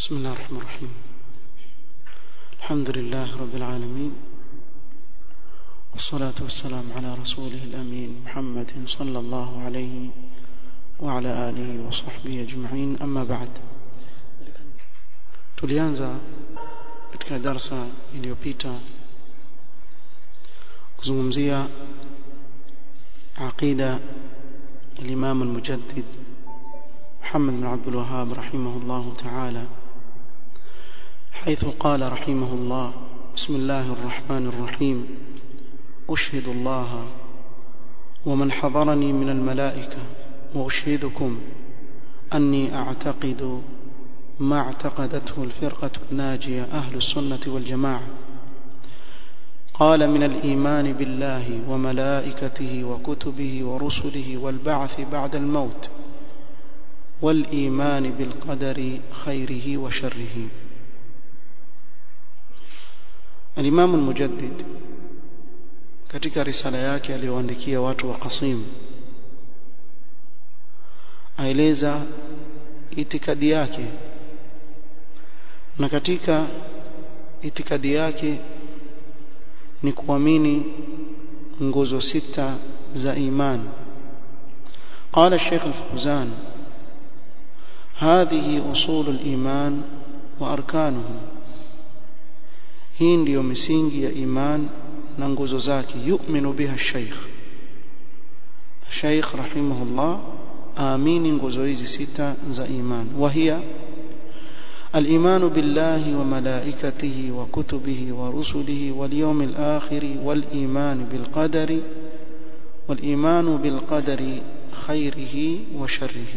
بسم الله الرحمن الرحيم الحمد لله رب العالمين والصلاة والسلام على رسوله الأمين محمد صلى الله عليه وعلى آله وصحبه أجمعين أما بعد tulianza katika darsa iliyopita kuzungumzia aqida الإمام المجدد محمد بن عبد الوهاب رحمه الله تعالى حيث قال رحمه الله بسم الله الرحمن الرحيم أشهد الله ومن حضرني من الملائكة وأشهدكم أني أعتقد ما اعتقدته الفرقة الناجية أهل السنة والجماعة قال من الإيمان بالله وملائكته وكتبه ورسله والبعث بعد الموت والإيمان بالقدر خيره وشره الإمام المجدد katika risala yake aliyoandikia watu wa Qasim aeleza itikadi yake na katika itikadi yake ni kuamini nguzo sita za imani قال الشيخ الفوزان هذه أصول الإيمان وأركانه hii ndiyo misingi ya iman na nguzo zake yu'minu biha shaykh shaykh rahimahullah aamini nguzo hizi sita za iman wahia الإيمان بالله وملائكته وكتبه ورسله واليوم الآخر والإيمان بالقدر والإيمان بالقدر خيره وشره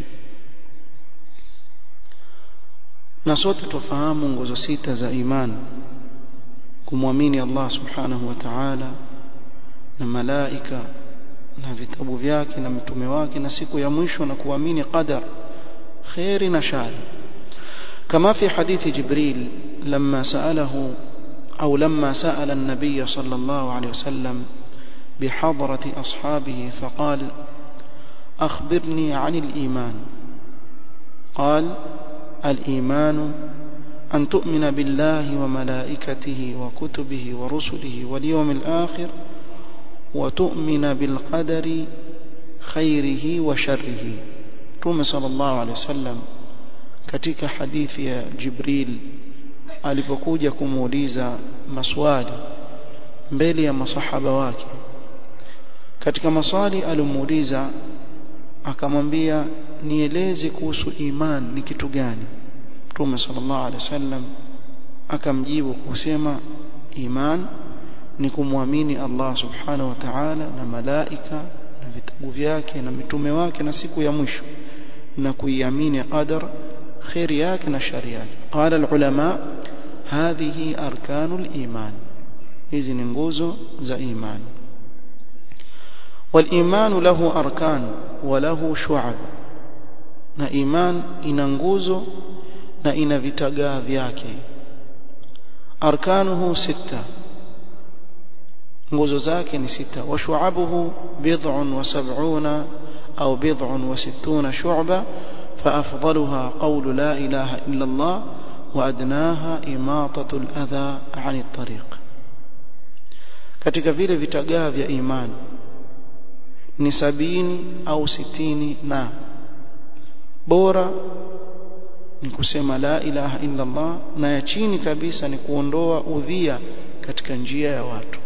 na sote tufahamu nguzo sita za imani kumwamini Allah subhanahu wa ta'ala na malaika na vitabu vyake na mitume wake na siku ya mwisho na kuamini qadar khairi na shari كما في حديث جبريل لما سأله أو لما سأل النبي صلى الله عليه وسلم بحضرة أصحابه فقال أخبرني عن الإيمان قال الإيمان أن تؤمن بالله وملائكته وكتبه ورسله واليوم الآخر وتؤمن بالقدر خيره وشره توم صلى الله عليه وسلم katika hadithi ya Jibril alipokuja kumuuliza maswali mbele ya masahaba wake katika maswali alimuuliza akamwambia nieleze kuhusu iman ni kitu gani Mtume sallallahu alaihi wasallam akamjibu kusema iman ni kumwamini Allah subhanahu wa ta'ala na malaika na vitabu vyake na mitume wake na siku ya mwisho na kuiamini qadar خير yake na shari yake قال العلماء هذه أركان الإيمان hizi ni nguzo za imani والإيمان له أركان وله شعب na iman ina nguzo na ina vitagaa vyake arkanuhu sita nguzo zake ni sita wa shu'abuhu bid'un wa sab'una au bid'un wa sittuna shu'ba فأفضلها قول لا إله إلا الله وأدناها إماطة الأذى عن الطريق katika vile vitagaa vya imani ni sabini au sitini na bora ni kusema la ilaha illa Allah na ya chini kabisa ni kuondoa udhia katika njia ya watu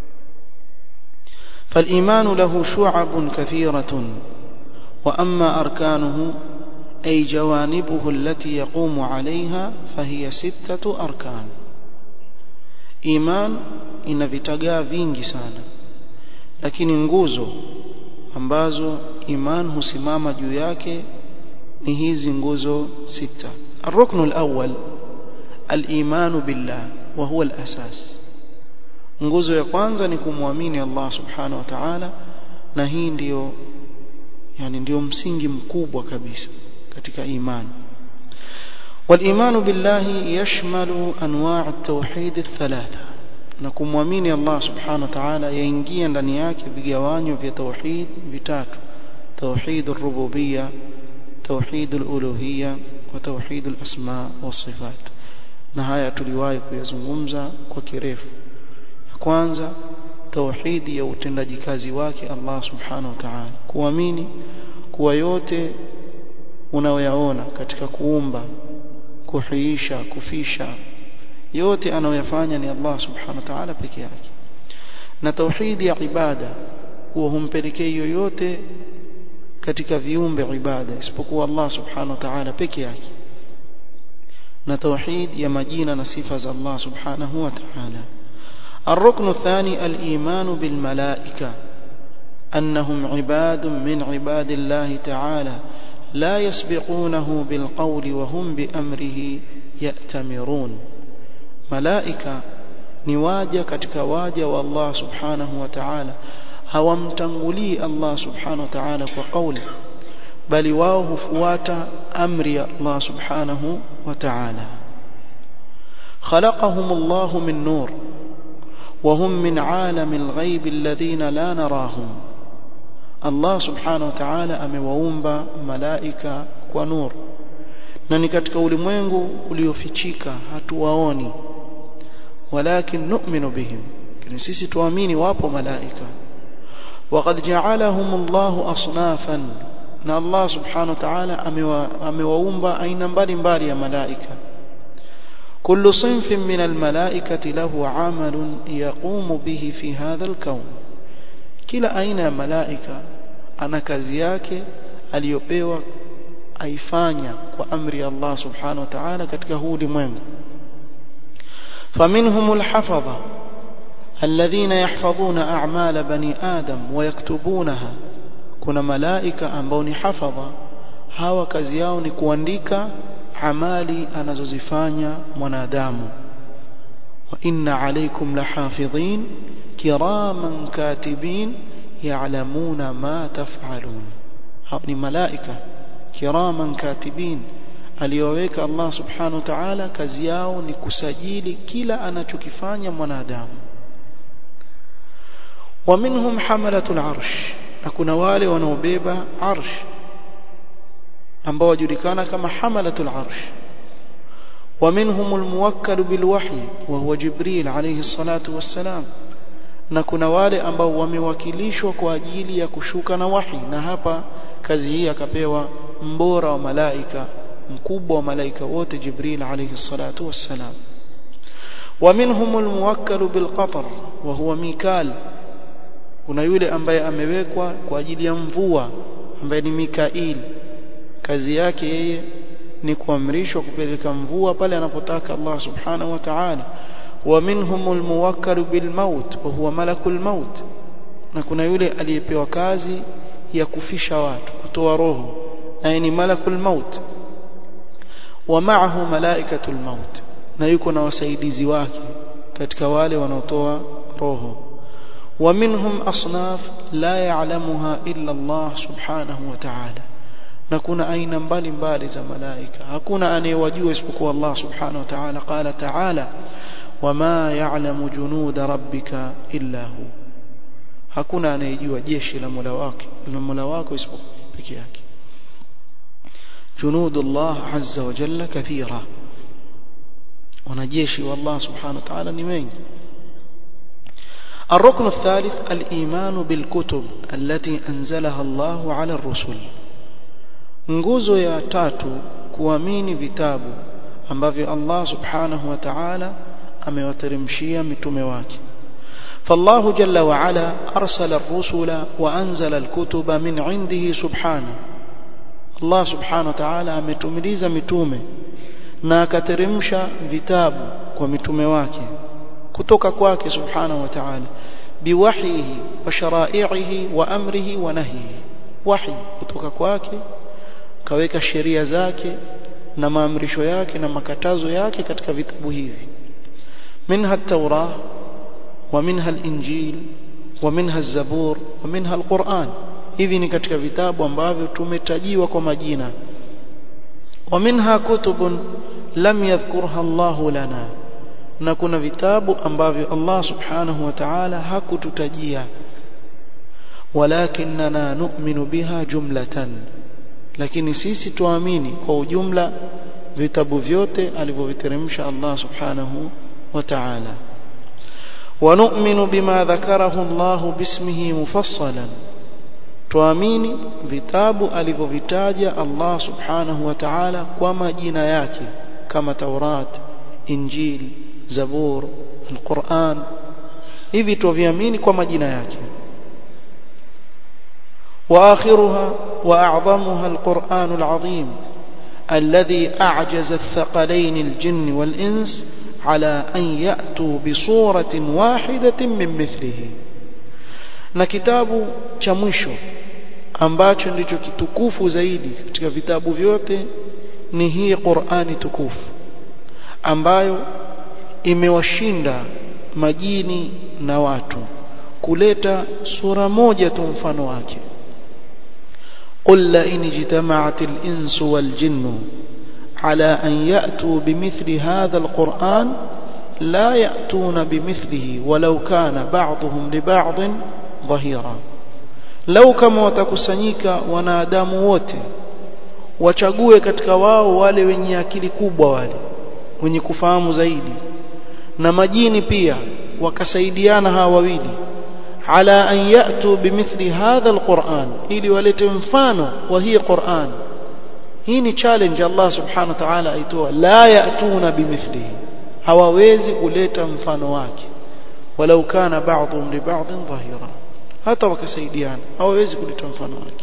فالإيمان له شعب كثيرة وأما أركانه أي جوانبه التي يقوم عليها فهي ستة أركان إيمان ina vitagaa vingi sana lakini nguzo ambazo iman husimama juu yake ni hizi nguzo sita الركن الأول الإيمان بالله وهو الأساس nguzo ya kwanza ni kumwamini Allah subhanahu wa ta'ala na hii ndiyo yani ndio msingi mkubwa kabisa katika imani والإيمان بالله يشمل أنواع التوحيد الثلاثة na kumwamini Allah subhanahu wa ta'ala yaingia ndani yake vigawanyo vya tauhid vitatu توحيد الربوبية توحيد الألوهية wa tauhid al-asma wa sifat na haya tuliwahi kuyazungumza kwa kirefu ya kwanza tauhidi ya utendaji kazi wake Allah subhanahu wa ta'ala kuamini kuwa yote unayoyaona katika kuumba kuhiisha kufisha yote anayoyafanya ni Allah subhanahu wa ta'ala peke yake na tauhidi ya ibada kuwa humpelekei yoyote katika viumbe ibada isipokuwa Allah subhanahu wa ta'ala peke yake na tauhid ya majina na sifa za Allah subhanahu wa ta'ala الركن الثاني الإيمان بالملائكة أنهم عباد من عباد الله تعالى لا يسبقونه بالقول وهم بأمره يأتمرون ملائكة نواجه katika waja wa Allah subhanahu wa ta'ala hawamtangulii Allah subhanahu wa ta'ala kwa kauli bali wao hufuata amri ya Allah subhanahu wa ta'ala خلقهم الله من نور وهم من عالم الغيب الذين لا نراهم الله سبحانه وتعالى amewaumba malaika kwa nur na ni katika ulimwengu uliofichika hatuwaoni walakin nu'minu bihim lakini sisi tuamini wapo malaika وقد جعلهم الله أصنافا na Allah subhanahu wa ta'ala amewaumba aina mbalimbali ya malaika كل صنف من الملائكة له عمل يقوم به في هذا الكون kila aina ya malaika ana kazi yake aliyopewa aifanya kwa amri ya Allah subhanahu wa ta'ala katika huu ulimwengu فمنهم الحفظة الذين يحفظون أعمال بني آدم ويكتبونها kuna malaika ambao ni hafadha hawa kazi yao ni kuandika amali anazozifanya mwanadamu wa inna alaykum lahafidhin kiraman katibin ya'lamuna ma taf'alun hao ni malaika kiraman katibin aliyoweka Allah subhanahu wa ta'ala kazi yao ni kusajili kila anachokifanya mwanadamu ومنهم حملة العرش na kuna wale wanaobeba arsh ambao wajulikana kama hamalatul arsh ومنهم الموكل بالوحي وهو جبريل عليه الصلاة والسلام na kuna wale ambao wamewakilishwa kwa ajili ya kushuka na wahi na hapa kazi hii akapewa mbora wa malaika mkubwa wa malaika wote Jibril alayhi salatu wassalam ومنهم الموكل بالقطر وهو ميكال kuna yule ambaye amewekwa kwa ajili ya mvua ambaye ni Mikail kazi yake yeye ni kuamrishwa kupeleka mvua pale anapotaka Allah subhanahu wa ta'ala wa minhumul muwakkal bil maut wa huwa malakul maut na kuna yule aliyepewa kazi ya kufisha watu kutoa roho na ni malakul maut wa ma'ahu malaikatul maut na yuko na wasaidizi wake katika wale wanaotoa roho ومنهم أصناف لا يعلمها إلا الله سبحانه وتعالى نكون أين mbali mbali za malaika hakuna anayewajua isipokuwa Allah subhanahu wa ta'ala qala ta'ala wama ya'lamu junuda rabbika illa hu hakuna anayejua jeshi la Mola wake la Mola wako isipokuwa peke yake junudullah azza wa jalla kathira wanajeshi wa Allah subhanahu wa ta'ala ni wengi الركن الثالث الإيمان بالكتب التي أنزلها الله على الرسل nguzo ya tatu kuamini vitabu ambavyo Allah subhanahu wa ta'ala amewateremshia mitume wake فالله جل وعلا أرسل الرسل وأنزل الكتب من عنده سبحانه الله سبحانه وتعالى ametumiliza mitume na akateremsha vitabu kwa mitume wake kutoka kwake subhanahu wa ta'ala biwahyihi wa shara'ihi wa amrihi wa nahyihi wahi kutoka kwake kaweka sheria zake na maamrisho yake na makatazo yake katika vitabu hivi minha at-taurah wa minha al-injil wa minha az-zabur wa minha al-quran hivi ni katika vitabu ambavyo tumetajiwa kwa majina wa minha kutubun lam yadhkurha Allahu lana na kuna vitabu ambavyo Allah subhanahu wa ta'ala hakututajia walakinna nu'minu biha jumlatan lakini sisi tuamini kwa ujumla vitabu vyote alivyoviteremsha Allah subhanahu wa ta'ala ونؤمن بما ذكره الله باسمه مفصلا tuamini vitabu alivyovitaja Allah subhanahu wa ta'ala kwa majina yake kama Taurat Injil Zabur Al-Quran hivi tuviamini kwa majina yake واخرها واعظمها القرآن العظيم الذي اعجز الثقلين الجن والانس على ان ياتوا بصوره واحده من مثله na kitabu cha mwisho ambacho ndicho kitukufu zaidi katika vitabu vyote ni hii Qur'ani tukufu ambayo imewashinda majini na watu kuleta sura moja tu mfano wake قل لئن اجتمعت الإنس والجن على أن يأتوا بمثل هذا القرآن لا يأتون بمثله ولو كان بعضهم لبعض ظهيرا لو كما watakusanyika wanadamu wote wachague katika wao wale wenye akili kubwa wale wenye kufahamu zaidi na majini pia wakasaidiana hawa wawili ala an yatu bimithli hadha alquran ili walete mfano wa hii Qur'an hii ni challenge Allah subhanahu wa ta'ala aitoa la yatuna bimithlihi hawawezi kuleta mfano wake walau kana ba'dhum li ba'dhin dhahira hata wakasaidiana hawawezi kuleta mfano wake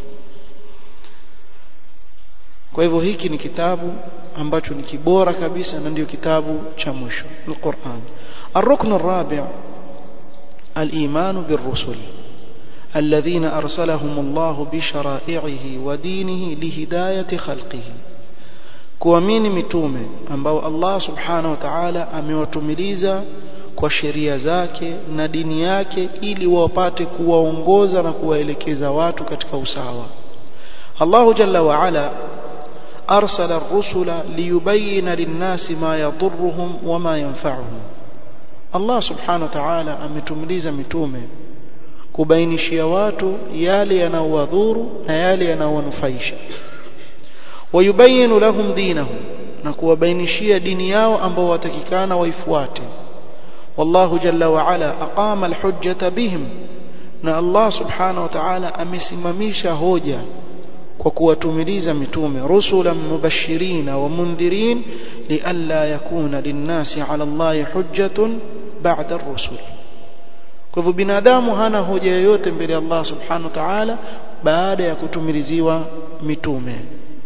kwa hivyo hiki ni kitabu ambacho ni kibora kabisa na ndio kitabu cha mwisho al-Qur'an الركن الرابع الإيمان بالرسل الذين أرسلهم الله بشرائعه ودينه لهداية خلقه kuamini mitume ambao Allah subhanahu wa ta'ala amewatumiliza kwa sheria zake na dini yake ili wapate kuwaongoza na kuwaelekeza watu katika usawa Allah jalla wa ala arsala ar-rusula liyubayyana lin-nasi ma yadhurruhum wa ma yanfa'uhum Allah subhanahu wa ta'ala ametumiliza mitume kubainishia watu yale yanayowadhuru na yale yanayowanufaisha wayubayinu lahum dinahum na kuwabainishia dini yao ambao watakikana waifuate wallahu jalla wa ala aqama alhujjata bihim na Allah subhanahu wa ta'ala amesimamisha hoja kwa kuwatumiliza mitume rusulan mubashirin wa mundhirin lialla yakuna linnasi ala Allah hujjatun ba'da ar-rusul kwa hivyo binadamu hana hoja yoyote mbele ya Allah subhanahu wa ta'ala baada ya kutumiliziwa mitume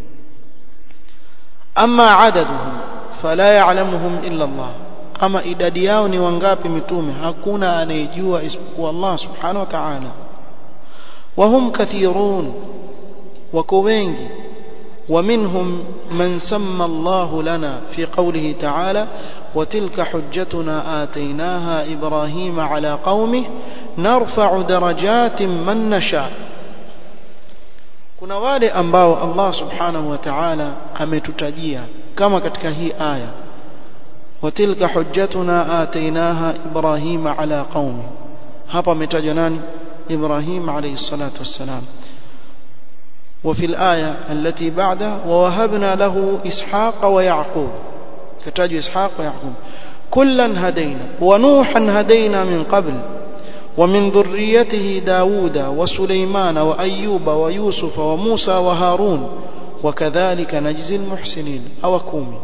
ama adaduhum fala ya'lamuhum illa Allah ama idadi yao ni wangapi mitume hakuna anayejua isipokuwa Allah subhanahu wa ta'ala wahum kathirun wako wengi ومنهم من سمى الله لنا في قوله تعالى وتلك حجتنا آتيناها إبراهيم على قومه نرفع درجات من نشاء kuna wale ambao Allah subhanahu wa ta'ala ametutajia kama katika hii aya watilka hujjatuna atainaha ibrahima ala qaumi hapa ametajwa nani ibrahim alayhi salatu wassalam وفي الآية التي بعدها ووهبنا له إسحاق ويعقوب كتاج إسحاق ويعقوب كلا هدينا ونوحا هدينا من قبل ومن ذريته داود وسليمان وأيوب ويوسف وموسى وهارون وكذلك نجزي المحسنين أو كومي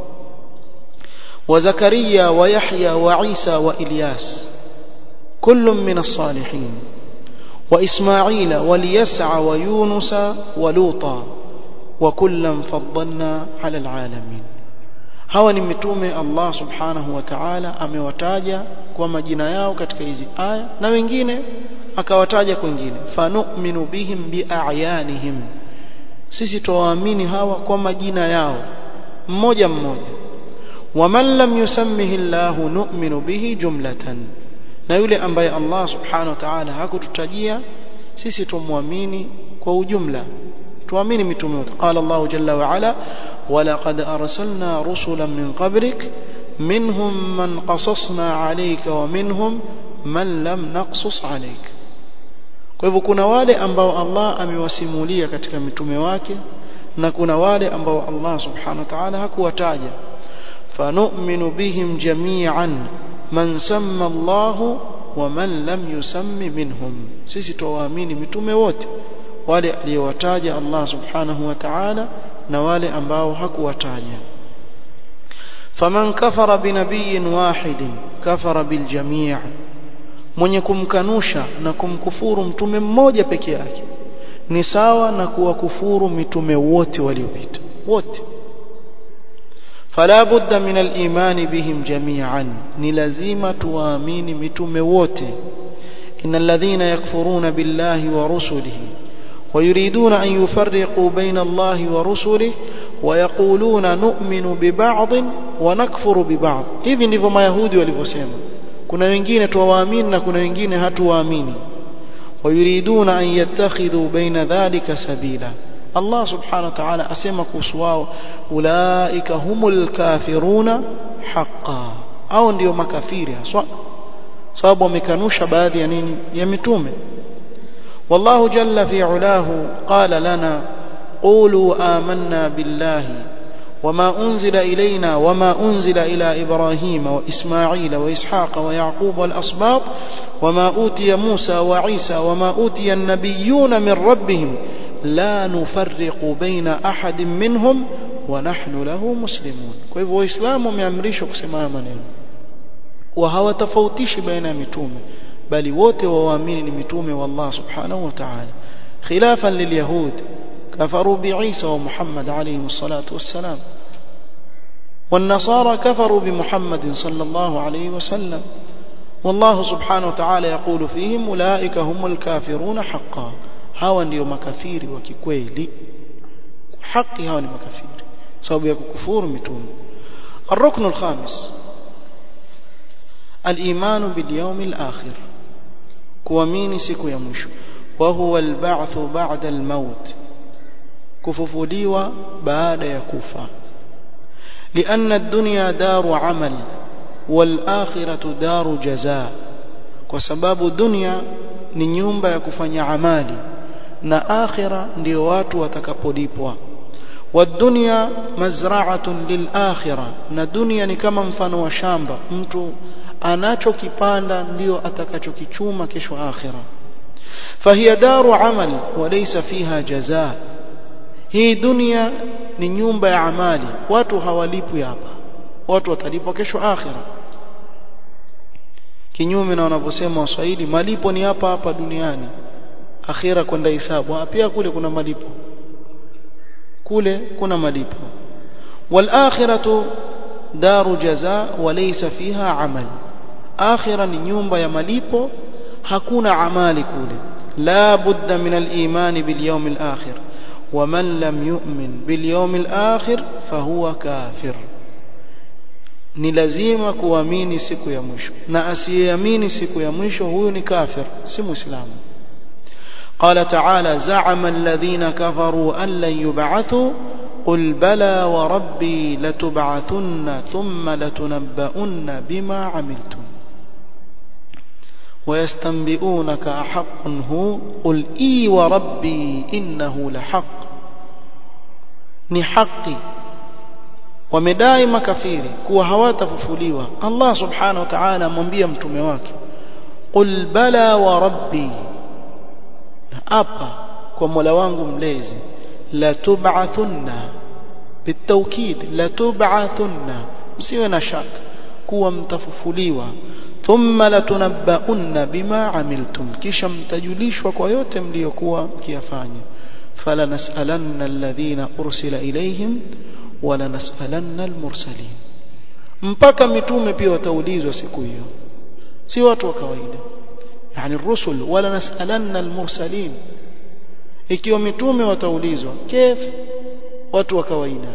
وزكريا ويحيى وعيسى وإلياس كل من الصالحين وإسماعيل وليسع ويونس ولوطا وكلا فضلنا على العالمين hawa ni mitume Allah subhanahu wa ta'ala amewataja kwa majina yao katika hizi aya na wengine akawataja kwingine fanu'minu bihim bi'ayanihim sisi tuwaamini hawa kwa majina yao mmoja mmoja waman lam yusammihi Allah nu'minu bihi jumlatan na yule ambaye Allah subhanahu wa ta'ala hakututajia sisi tumwamini kwa ujumla tuamini mitume wote qala Allah jalla wa ala walaqad arsalna rusulan min qablik minhum man qasasna alayka wa minhum man lam naqsus alayka kwa hivyo kuna wale ambao Allah amewasimulia katika mitume wake na kuna wale ambao Allah subhanahu wa ta'ala hakuwataja fanu'minu bihim jami'an man samma Allah wa man lam yusammi minhum sisi tuwaamini mitume wote wale aliyowataja Allah subhanahu wa ta'ala na wale ambao hakuwataja faman kafara binabiyyin wahidin kafara biljami' mwenye kumkanusha na kumkufuru mtume mmoja peke yake ni sawa na kuwakufuru mitume wote waliopita wote fala budda min al-iman bihim jami'an ni lazima tuwaamini mitume wote innal ladhina yakfuruna billahi wa rusulihi ويريدون أن يفرقوا بين الله ورسله ويقولون نؤمن ببعض ونكفر ببعض hivi ndivyo mayahudi walivyosema kuna wengine tuwaamini na kuna wengine hatuwaamini ويريدون أن يتخذوا بين ذلك سبيلا الله سبحانه وتعالى أسمى كسواو أولئك هم الكافرون حقا au ndio makafiri haswa sababu wamekanusha baadhi ya nini ya mitume والله جل في علاه قال لنا قولوا آمنا بالله وما أنزل إلينا وما أنزل إلى إبراهيم وإسماعيل وإسحاق ويعقوب والأصباط وما أوتي موسى وعيسى وما أوتي النبيون من ربهم لا نفرق بين أحد منهم ونحن له مسلمون كيف وإسلام يمرشك سماء منين وهو تفوتيش بين متومه bali wote waamini ni mitume wa Allah subhanahu wa ta'ala khilafan lilyahud kafaru biisa wa Muhammad alayhi salatu wassalam والنصارى كفروا بمحمد صلى الله عليه وسلم والله سبحانه وتعالى يقول فيهم أولئك هم الكافرون حقا hawa ndio makafiri wa kikweli haki hawa ni makafiri sababu ya kukufuru mitume الركن الخامس الإيمان باليوم الآخر kuamini siku ya mwisho wa huwa alba'thu ba'da almaut kufufuliwa baada ya kufa لأن الدنيا دار عمل والآخرة دار جزاء kwa sababu dunia ni nyumba ya kufanya amali na akhira ndio watu watakapolipwa والدنيا مزرعة للآخرة na dunia ni kama mfano wa shamba mtu anachokipanda ndio atakachokichuma kesho akhira fahiya daru amal walaysa fiha jazaa hii dunia ni nyumba ya amali watu hawalipwi hapa watu watalipwa kesho akhira kinyume na wanavyosema waswahili malipo ni hapa hapa duniani akhira kwenda hisabu pia kule kuna malipo kule kuna malipo wal akhiratu daru jazaa walaysa fiha amal akhira ni nyumba ya malipo hakuna amali kule la budda min al-iman bil yawm al-akhir ومن لم يؤمن باليوم الآخر فهو كافر ni lazima kuamini siku ya mwisho na asiyeamini siku ya mwisho huyu ni kafir si muislamu قال تعالى زعم الذين كفروا أن لن يبعثوا قل بلى وربي لتبعثن ثم لتنبؤن بما عملتم ويستنبئونك أحق هو قل إي وربي إنه لحق ni haki wamedai makafiri kuwa hawatafufuliwa Allah subhanahu wa ta'ala amwambia mtume wake qul bala wa rabbi apa kwa Mola wangu mlezi la tub'athunna bitawkid la tub'athunna msiwe na shaka kuwa mtafufuliwa thumma latunabbaunna bima amiltum kisha mtajulishwa kwa yote mliokuwa mkiyafanya fala nas'alanna alladhina ursila ilayhim wala nas'alanna almursalin mpaka mitume pia wataulizwa siku hiyo si watu wa kawaida yani rusul wala nas'alanna almursalin ikiwa mitume wataulizwa kif watu wa kawaida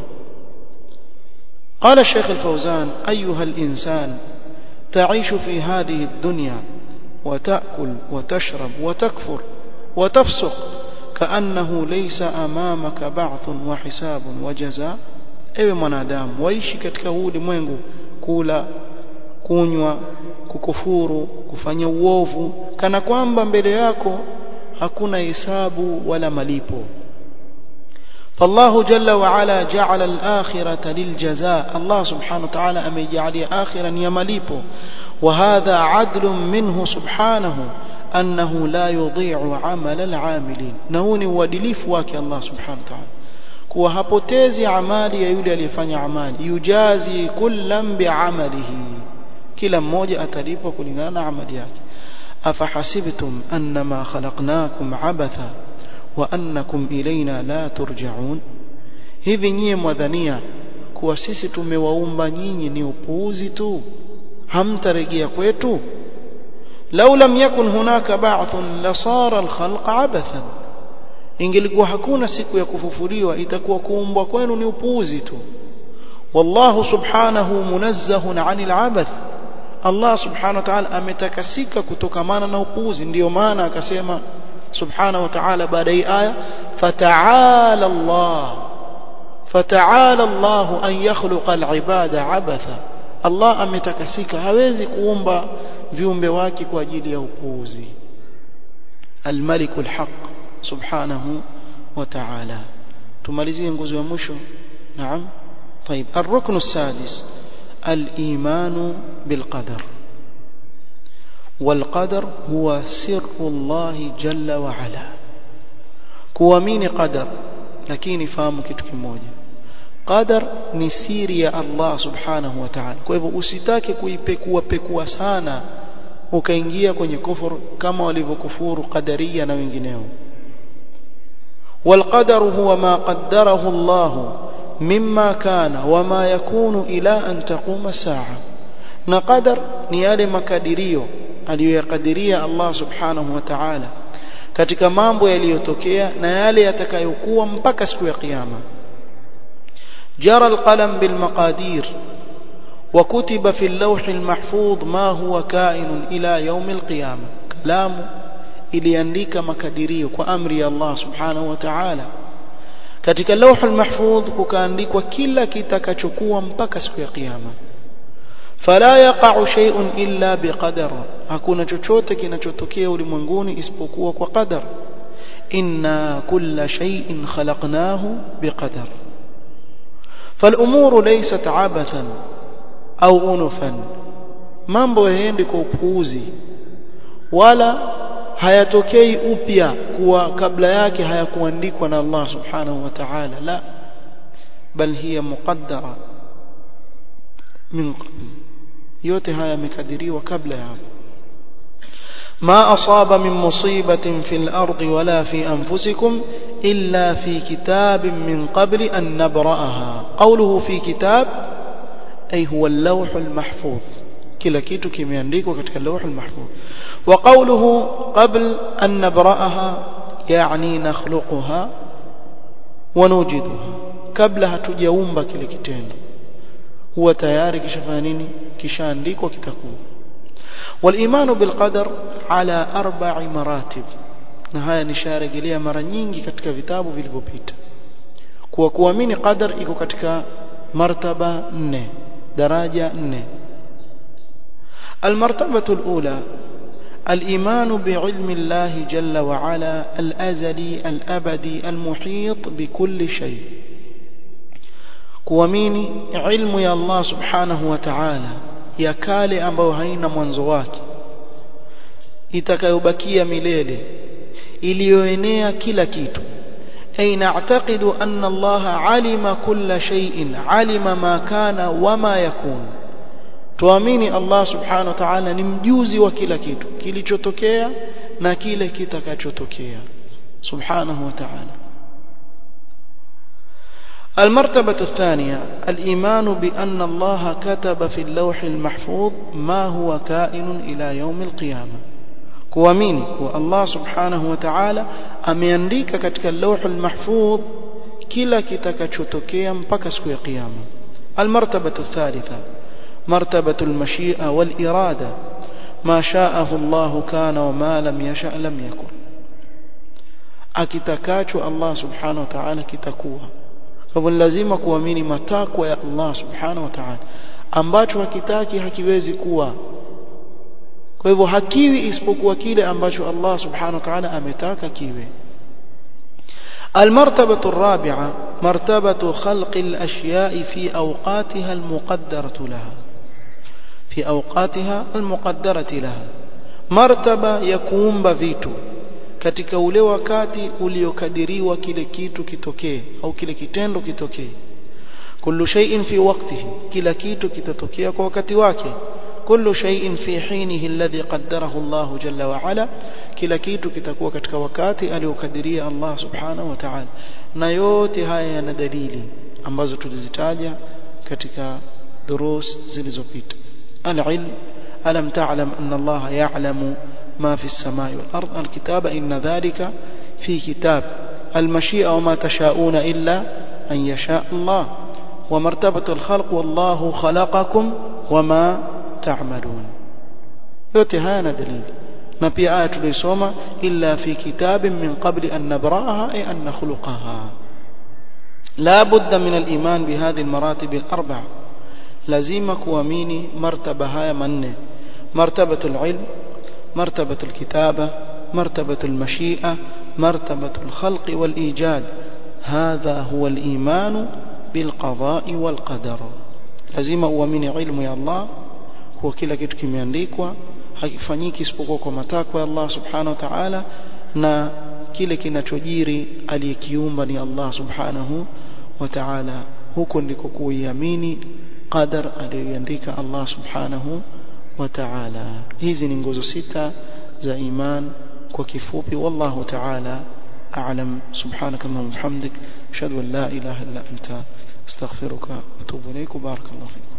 قال الشيخ الفوزان أيها الإنسان تعيش في هذه الدنيا وتأكل وتشرب وتكفر وتفسق كأنه ليس أمامك بعث وحساب وجزاء ewe mwanadamu waishi katika huu ulimwengu kula kunywa kukufuru kufanya uovu kana kwamba mbele yako hakuna hisabu wala malipo فالله جل وعلا جعل الآخرة للجزاء الله سبحانه وتعالى أم يجعل آخرا يمليبه وهذا عدل منه سبحانه أنه لا يضيع عمل العاملين نهوني ودليف واكي الله سبحانه وتعالى kuwa hapotezi amali ya yule aliyefanya amali yujazi kullam biamalihi kila mmoja atalipwa kulingana na amali yake afahasibtum annama khalaqnakum abatha wa annakum ilaina la turja'un hivi nyie mwadhania kuwa sisi tumewaumba nyinyi ni upuuzi tu hamtarejea kwetu lau lam yakun hunaka ba'thun lasara alkhalq abathan ingelikuwa hakuna siku ya kufufuliwa itakuwa kuumbwa kwenu ni upuuzi tu wallahu subhanahu munazzahun 'anil abath Allah subhanahu wa ta'ala ametakasika kutokamana na upuuzi ndiyo maana akasema subhanahu wa ta'ala baada ya aya fata'ala Allah fata'ala Allah an yakhluqa al-ibada abatha Allah ametakasika hawezi kuumba viumbe wake kwa ajili ya upuuzi al-malikul haqq subhanahu wa ta'ala tumalizie nguzo ya mwisho naam طيب الركن السادس الإيمان بالقدر والقدر هو سر الله جل وعلا kuamini qadar lakini fahamu kitu kimoja qadar ni siri ya Allah subhanahu wa ta'ala kwa hivyo usitake kuipekua pekua sana ukaingia kwenye kufuru kama walivyokufuru qadaria na wengineo والقدر هو ما قدره الله مما كان وما يكون إلى أن تقوم الساعة نقدر نيالي مكادريو aliyoyakadiria Allah subhanahu wa ta'ala katika mambo yaliyotokea na yale yatakayokuwa mpaka siku ya kiyama jara alqalam bilmaqadir وكتب في اللوح المحفوظ ما هو كائن إلى يوم القيامة كلام iliandika makadirio kwa amri ya Allah subhanahu wa ta'ala katika lauh almahfudh kukaandikwa kila kitakachokuwa mpaka siku ya kiyama fala yaqa'u shay'un illa biqadar hakuna chochote kinachotokea ulimwenguni isipokuwa kwa qadar inna kulla shay'in khalaqnahu biqadar فالامور ليست عبثا au unufan mambo yaendi kwa upuuzi wala hayatokei upya kuwa kabla yake hayakuandikwa na Allah subhanahu wa ta'ala la bal hiya muqaddara min qabl yote haya yamekadiriwa kabla ya hapo ما أصاب من مصيبة في الأرض ولا في أنفسكم إلا في كتاب من قبل أن نبرأها قوله في كتاب أي هو اللوح المحفوظ kila kitu kimeandikwa katika lawh al-mahfuz wa qawluhu qabl an nabra'aha yani nakhluquha wa nujiduha kabla hatujaumba kile kitendo huwa tayari kishafanya nini kishaandikwa kitakuwa والإيمان بالقدر على أربع مراتب na haya nisharejelea mara nyingi katika vitabu vilivyopita kuwa kuamini qadar iko katika martaba nne daraja nne المرتبة الأولى الإيمان بعلم الله جل وعلا الأزلي الأبدي المحيط بكل شيء kuamini ilmu ya Allah subhanahu wa ta'ala ya kale ambayo haina mwanzo wake itakayobakia milele iliyoenea kila kitu ay na'taqidu anna Allah alima kulla shay'in alima ma kana wama yakun tuamini Allah subhanahu wa ta'ala ni mjuzi wa kila kitu kilichotokea na kile kitakachotokea subhanahu wa ta'ala المرتبة الثانية الإيمان بأن الله كتب في اللوح المحفوظ ما هو كائن إلى يوم القيامة kuamini kuwa Allah subhanahu wa ta'ala ameandika katika lauh al-mahfudh kila kitakachotokea mpaka siku ya kiyama almartabatu thalitha martabatu al-mashi'a wal-irada ma sha'ahu Allah kana wa ma lam yasha' lam yakun akitakacho Allah subhanahu wa ta'ala kitakuwa kwa hivyo lazima kuamini matakwa ya Allah subhanahu wa ta'ala ambacho hakitaki hakiwezi kuwa kwa hivyo hakiwi isipokuwa kile ambacho Allah subhanahu wa ta'ala ametaka kiwe المرتبة الرابعة مرتبة خلق الأشياء في أوقاتها المقدرة لها في أوقاتها المقدرة لها مرتبة يكون بفيتو katika ule wakati uliokadiriwa kile kitu kitokee au kile kitendo kitokee kullu shay'in fi waqtihi kila kitu kitatokea kwa wakati wake kullu shay'in fi hinihi alladhi qaddarahu Allah jalla wa ala kila kitu kitakuwa katika wakati aliokadiria Allah subhanahu wa ta'ala na yote haya yana dalili ambazo tulizitaja katika durus zilizopita al-ilm alam ta'lam anna Allah ya'lamu ما في السماء والأرض الكتاب إن ذلك في كتاب المشيئة وما تشاءون إلا أن يشاء الله ومرتبة الخلق والله خلقكم وما تعملون yote haya na dalili na pia aya tulisoma illa fi kitabin min qabli an nabraha ay an nakhluqaha la budda min al-iman bi hadhihi al-maratib al-arba'a lazima kuamini martaba haya manne martabatu al-ilm مرتبة الكتابة مرتبة المشيئة مرتبة الخلق والإيجاد هذا هو الإيمان بالقضاء والقدر لازم uamini ilmu ya Allah huwa kila kitu kimeandikwa hakifanyiki isipokuwa kwa matakwa ya Allah subhanahu wa ta'ala na kile kinachojiri aliyekiumba ni Allah subhanahu wa ta'ala huko ndiko kuiamini qadar aliyoandika Allah subhanahu وتعالى hizi ni nguzo sita za iman kwa kifupi wallahu ta'ala a'lam subhanaka allahumma wa bihamdik ashhadu an la ilaha illa anta astaghfiruka wa atubu ilayk barakallahu fiik